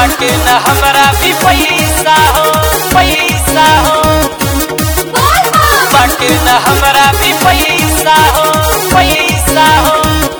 बाटे न हमरा भी पैसा हो पैसा हो बाटे न हमरा भी पैसा हो पैसा हो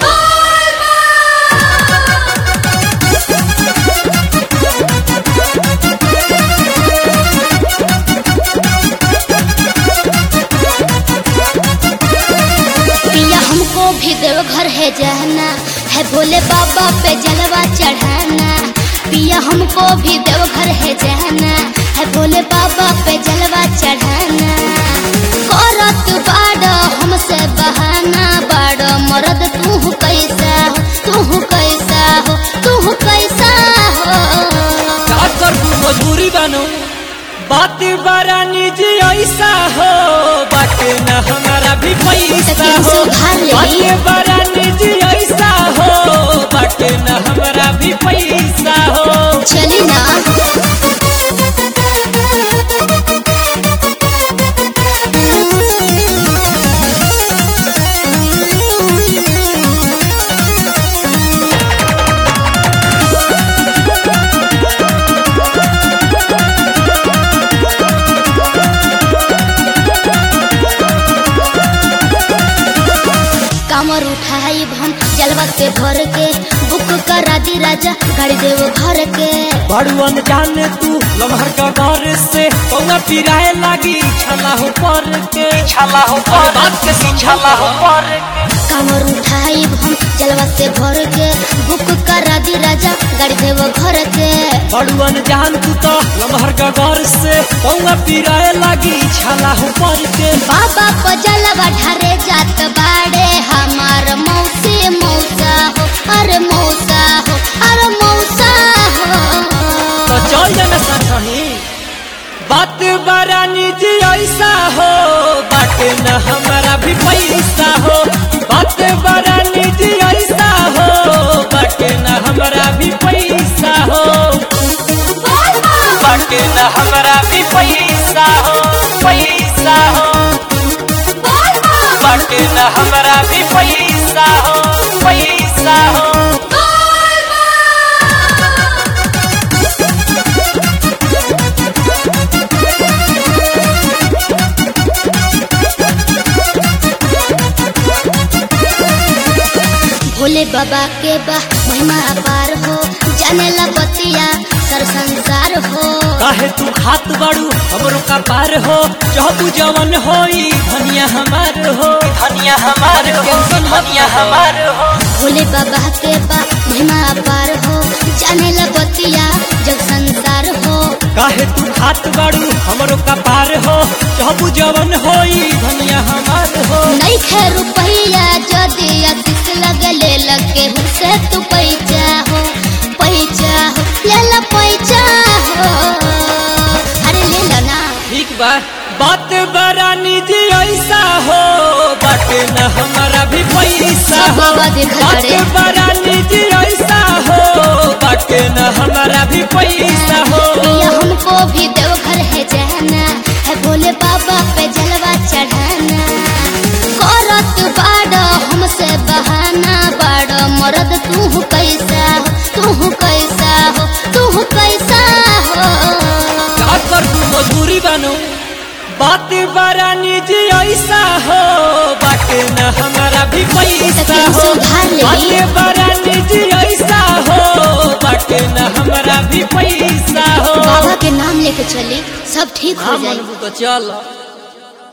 पिया हमको भी देवघर है जाना है भोले बाबा पे जलवा चढ़ाना पिया हमको भी देवघर है जाना है भोले बाबा पे जलवा चढ़ाना करत बाड़ हमसे बहाना बाड़ मरद तू कैसा हो तू कैसा हो तू कैसा हो का करू मजबूरी बनो बात बड़ा निजी ऐसा हो बाटे न हमारा भी पैसा सखी, हो सुधार लेही। बात बड़ा निजी ऐसा हो बाटे न हमारा भी पैसा हो चली ना कामर उठाई हम जलवा से भर के बुक करा दी राजा गाड़ी देव घर के बड़ुअन जाने तू लम्हर का डर से पौना पिराए लागी छला हो पर के छला हो पर बात के छला हो पर के कामर उठाई हम जलवा से भर के बुक करा दी राजा गाड़ी देव घर के बड़ुअन जान तू तो लम्हर का डर से पौना पिराए लागी छला हो पर के बाबा को जलवा ढारे जात बाड़े हमार मौसी मौसा हो अरे मौसा हो अरे मौसा हो तो चल जाना साथी बात बड़ा निजी ऐसा हो बाटे न हमारा भी पैसा हो बात बड़ा निजी ऐसा हो बाटे न हमारा भी पैसा हो बाटे न हमारा भी पैसा हो पैसा हो बाटे न हमारा भी पैसा हो पैसा हो भोले बाबा के बा महिमा अपार हो जाने ला बतिया सर संसार हो काहे तू खात बाड़ू हमरो का पार हो चहबू जवन होई धनिया हमार हो धनिया हमार हो धनिया हमार हो भोले बाबा के बा महिमा अपार हो जाने ला बतिया जग संसार हो काहे तू खात बाड़ू हमरो का पार हो चहबू जवन होई धनिया हमार हो नहीं खे रुपैया जदि आशीष लगे ले लगे से तू पैसा हो पैसा हो ले ला पैसा हो अरे ले ला ना ठीक बा बात बड़ा निजी ऐसा हो बाटे न हमारा भी पैसा सब हो बाबा देखा बात करे। बड़ा निजी ऐसा हो बाटे न हमारा भी पैसा हो पिया हमको भी देवघर है जाना है भोले बाबा पे जलवा चढ़ाना करत बाड़ हमसे बहाना बाड़ मरद तू कैसा हो तू कैसा हो तू कैसा हो का कर तू मजबूरी बनो बात बड़ा निजी ऐसा हो बाटे न हमारा भी पैसा सखी, हो सुधार लेही। बात बड़ा निजी ऐसा हो बाटे न हमारा भी पैसा हो बाबा के नाम लेके चली सब ठीक हो हाँ जाए मनबू तो चल